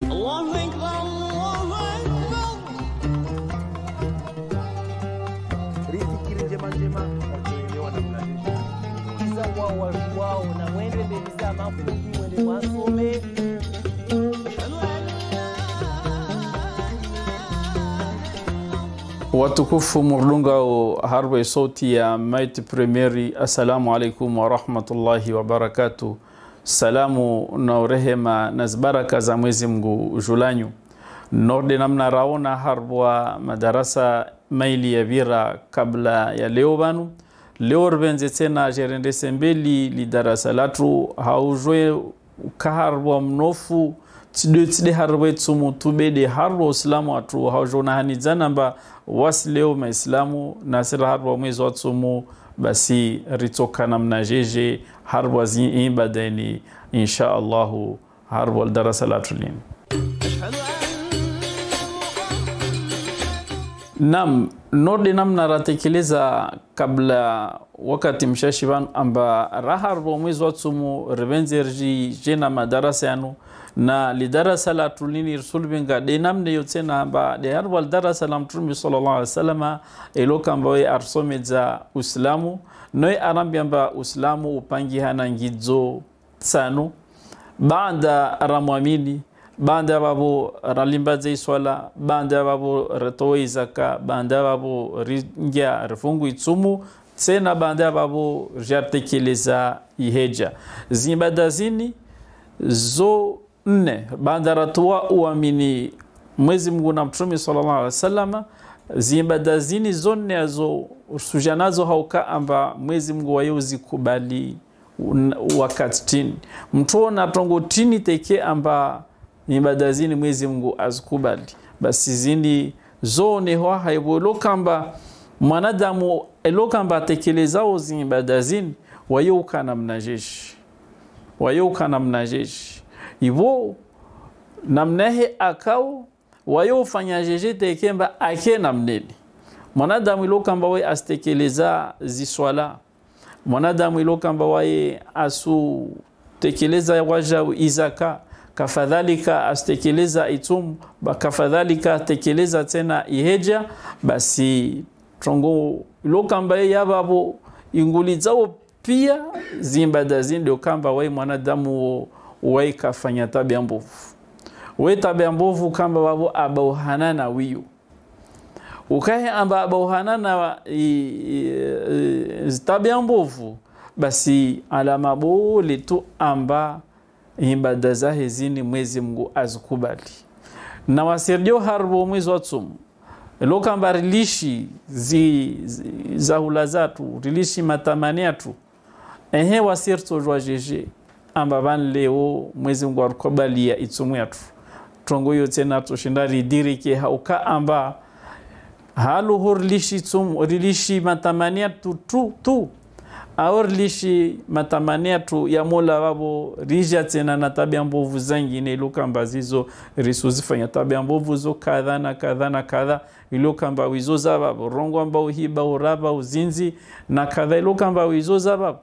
الله أكبر الله أكبر riziki njema njema watoelewa namna hiyo. iza wao watu wao na mwende mbele za mafundi mwende mwasome watukufu murlungao harwe sauti ya maiti premieri assalamu alaikum warahmatullahi wabarakatu salamu na rehema na baraka za mwezi mngu julanyu norde namna raona harbwa madarasa maili ya vira kabla ya leo banu leo rvenze tena jerendese mbeli li darasa latu haujwe kaharbwa mnofu tide tide harwe tsumu tubede harwa uislamu atu haujona hanizana mba wasi leo maislamu nasira harwa mwezi wa tsumu basi ritoka namna jeje harwa zi ibadeni insha allahu harwa darasa latu lini Naam, node namna ratekeleza kabla wakati mshashivan amba rahar bo mwezi watsumu revenzerji jena madarasa yanu na lidarasa la tulini rasul binga de namne yotsena amba de har wal darasa la mtume sallallahu alaihi wasallam elo kamba we arsomeza uislamu noy arambi amba uislamu upangi hana ngidzo tsano baada ramwamini banda babo ralimbaza iswala banda babo ratowe izaka banda babo ringia rifungu itsumu tsena banda babo rjatekeleza iheja zimbada zini zo nne banda ratoa uamini mwezi mngu na mtume sallallahu alaihi wasallam zimbada zini zo nne azo sujanazo hauka amba mwezi mngu wayo zikubali wakati tini mtuona tongo tini teke amba ibada zini mwezi mngu azikubali basi zindi zone hwa haibo lokamba mwanadamu elokamba atekelezao ziibada zini wayouka namna jeshi wayouka namna jeshi ivo namnahe akao wayofanya jeje tekemba ake namneni mwanadamu ilokamba we asitekeleza ziswala mwanadamu ilokamba waye asutekeleza waja izaka kafadhalika asitekeleza itumu kafadhalika atekeleza tena iheja basi tongo ilokamba ye yababo inguli zao pia zimbada zindio kamba wai mwanadamu wai kafanya tabia mbovu we tabia mbovu kamba wabo abauhanana wiyo ukahe amba abauhanana tabia mbovu basi alama bole tu amba ibada zahe zini mwezi mngu azikubali na wasirdio harbo mwezi wa tsumu lokamba rilishi zi, zi, zahula zatu rilishi matamani atu ehe wasirtojwa jeje amba van leo mwezi mngu arikubalia itsumu yatu tongo yo tena toshinda ridirike hauka amba haluho rilishi tsumu rilishi matamani atu tu, tu aor lishi matamania tu ya mola wabo rija tena na tabia mbovu zangine ilokamba zizo risuzifanya tabia mbovu zo kadha na kadha na kadha ilokamba wizo zababo rongo ambao hiba uraba uzinzi na kadha ilokamba wizo zababo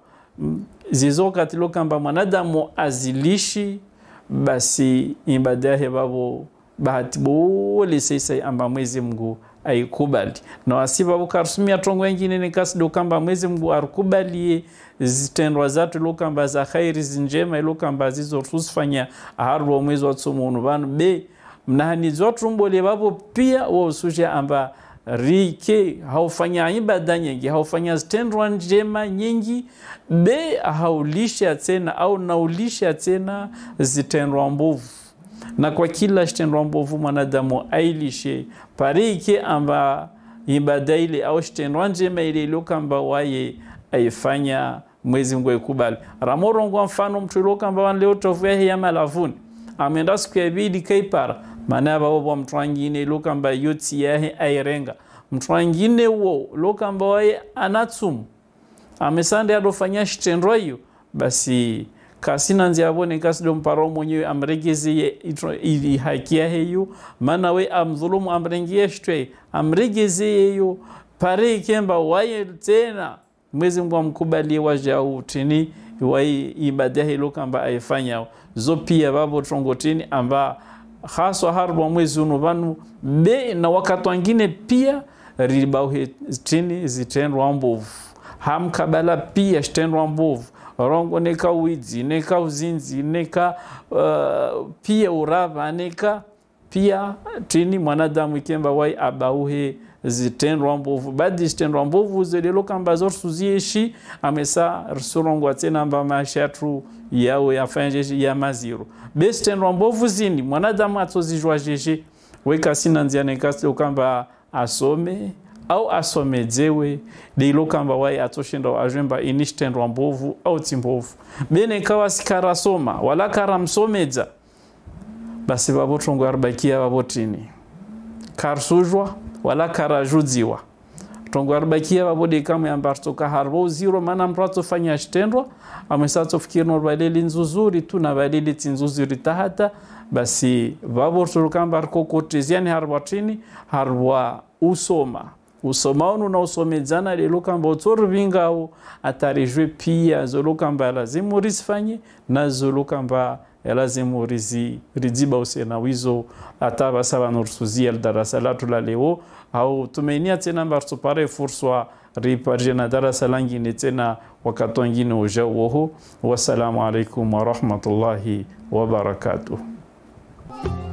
zizo kati ilokamba mwanadamu azilishi basi ibada yahe babo bahati bole sasa amba mwezi mngu aikubali na wasiva bukarusumia tongo wengine nikasido kamba mwezi mngu arikubalie zitendwa zatu ilokamba za khairi zinjema ilokamba zizo tusifanya aharwa mwezi wa tsumunu vanu be mnahanizi watumbole vavo pia waususha amba rike haufanya ibada nyingi haufanya zitendwa njema nyingi be haulisha tena au naulisha tena zitendwa mbovu na kwa kila shitendwa mbovu mwanadamu ailishe parike amba ibada ile au shitendwa njema ile ilokamba waye aifanya mwezi mngu aikubali ramorongwa mfano mtu ilokamba wanleo tovu yahe ya malavuni amenda siku ya bidi kaipara maana babo mtu wangine ilokamba yoti yahe airenga mtu wangine wo lokamba waye anatsumu amesande adofanya shitendwa hiyo basi kasina nzi abone kasido mparo mwenyewe amregezeye haki yaheyo maana we amdhulumu amrengie shtwe amregezeyeyo pare ikemba waye tena mwezi mngu amkubalie wajau tini wai ibada hilo kamba aifanya zo pia babo tongotini amba haswa haribwa mwezi uno vanu be na wakati wangine pia ribauhe tini zitendwa mbovu hamkabala pia zitendwa mbovu rongo neka widzi neka uzinzi neka uh, pia urava neka pia tini mwanadamu ikemba wai abauhe zitendwa mbovu badi zitendwa mbovu zelelo kamba zorsuzieshi amesa rsurongwa tena mba mashatu yao yafanjeshi ya maziro besitendwa mbovu zini mwanadamu atozijwa jeje weka sina nzia nekasio kamba asome au asomedzewe deilo kamba wai atoshinda ajwemba ini chitendwa mbovu au timbovu bene kawa sikarasoma wala karamsomedza basi vavotongo aribakia vavotini karsuzhwa wala karajudziwa tongo aribakia vavode kamwe ambaritoka harivo uziro mana mndu atofanya chitendwa amwesatsofikirino valeli nzuzuri tu na valeli tinzuzuri tahata basi vavortorokamba rikokoteziani hariwa tini hariwa usoma usoma unu na usomedzana lelo kamba utsorivingawo atarijwe pia zolo kamba lazimu risifanye na zolo kamba yalazimu rizi ridziba usena wizo ata basa vanorisuzia darasa latu la leo au tumeinia tena mbaritopare furswa riparje na darasa langine tena wakati wengine uja woho wassalamu alaikum warahmatullahi wabarakatuh